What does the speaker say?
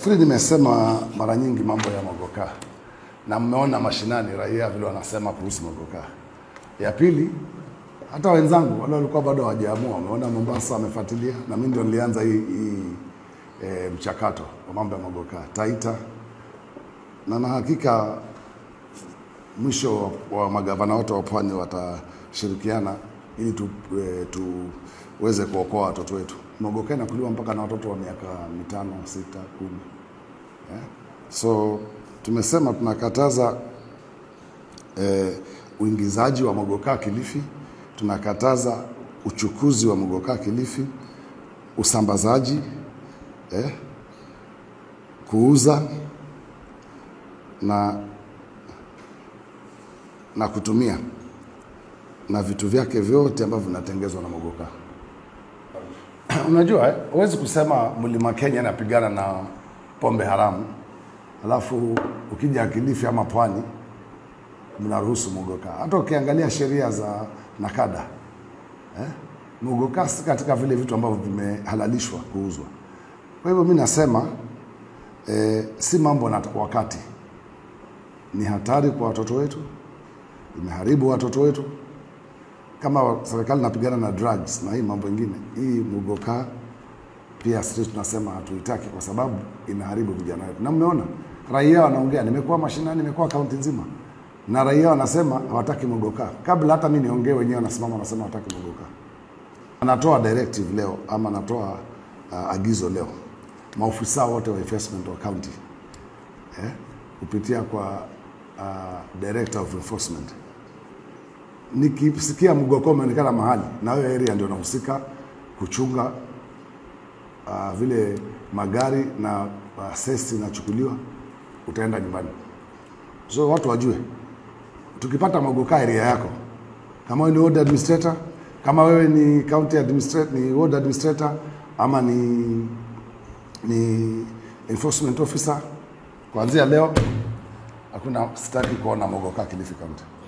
Nafikiri nimesema mara nyingi mambo ya mogoka na mmeona mashinani raia vile wanasema kuhusu mogoka. Ya pili, hata wenzangu wale walikuwa bado hawajaamua wameona Mombasa, wamefuatilia na mimi ndio nilianza hii, hii e, mchakato wa mambo ya mogoka Taita, na na hakika mwisho wa magavana wote wa pwani watashirikiana ili tu, e, tuweze kuokoa watoto wetu. Mogoka inakuliwa mpaka na watoto wa miaka mitano, sita, kumi eh? So tumesema tunakataza eh, uingizaji wa mogoka Kilifi, tunakataza uchukuzi wa mogoka Kilifi, usambazaji eh, kuuza na na kutumia na vitu vyake vyote ambavyo vinatengezwa na mogoka. Unajua, eh, huwezi kusema mlima Kenya inapigana na pombe haramu, alafu ukija Kilifi ama pwani mnaruhusu mogoka. Hata ukiangalia sheria za nakada eh, mogoka si katika vile vitu ambavyo vimehalalishwa kuuzwa. Kwa hivyo mi nasema eh, si mambo na wakati, ni hatari kwa watoto wetu, imeharibu watoto wetu kama serikali inapigana na drugs na hii mambo ingine, hii mugoka pia sisi tunasema hatuitaki kwa sababu inaharibu vijana wetu, na mmeona raia wanaongea. Nimekuwa mashinani, nimekuwa kaunti nzima, na raia wanasema hawataki mugoka. Kabla hata mi niongee, wenyewe wanasimama wanasema hawataki mugoka. Anatoa directive leo ama anatoa uh, agizo leo, maofisa wote wa enforcement wa county eh, kupitia kwa uh, director of enforcement nikisikia mgoko umeonekana mahali na wewe area ndio unahusika kuchunga uh, vile magari na uh, sesi inachukuliwa, utaenda nyumbani. So watu wajue, tukipata mogoka area yako, kama wewe ni ward administrator, kama wewe ni county administrator, ni ward administrator ama ni ni enforcement officer, kuanzia leo hakuna, sitaki kuona mogoka Kilifi County.